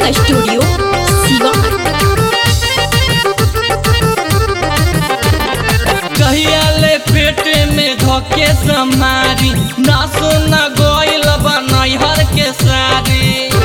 studio Siwan कहिया ले पेटे में धोके समारी ना सुना गोइल बनैहर के सारी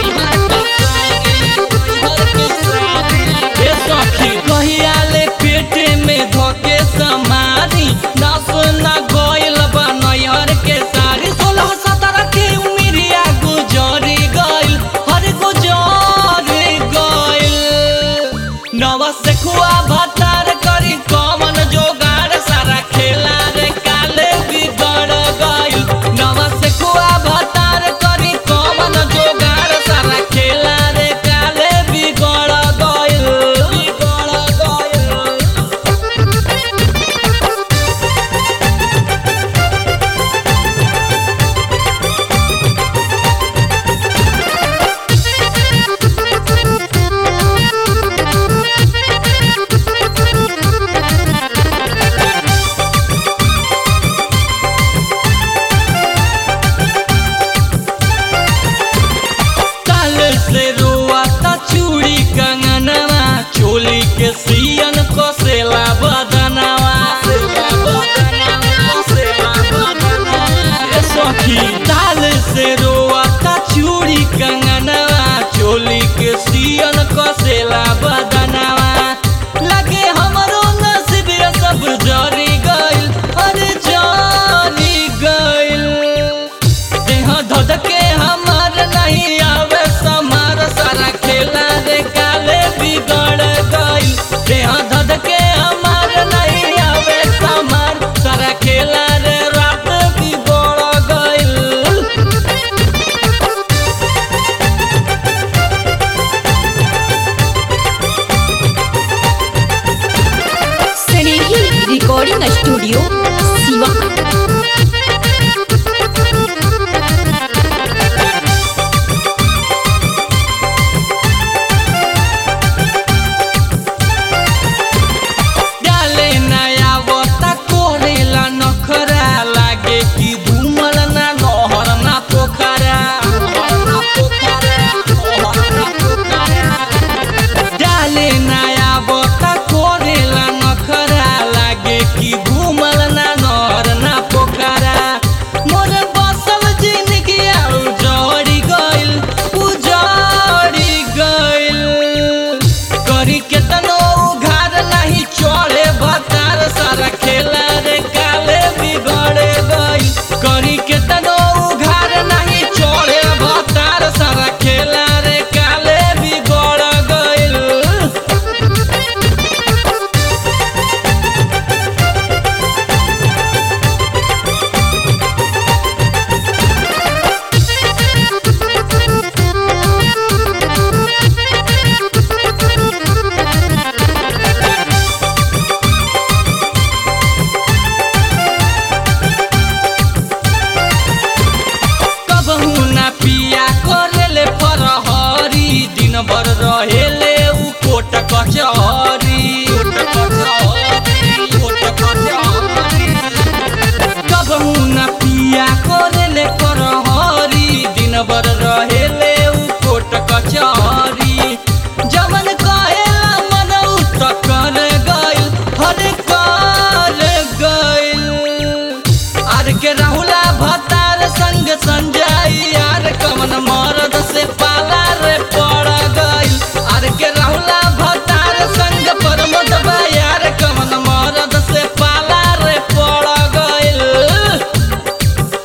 ए सखी कहिया ले पेटे में धोके समारी ना सुना गोइल बनैहर के सारी सोलह सत्रह के उमिरिया गुजरी गइल हर गुजरी गइल नवा से खुआ भतार करी कमन जोगार सारा खेला रे काले बिगड़ गइल नवा से खुआ भतार करी कमन जोगार सारा खेला रे काले बिगड़ गइल बिगड़ गइल काल से रोआता चूड़ी कंगनवा चोली के सिया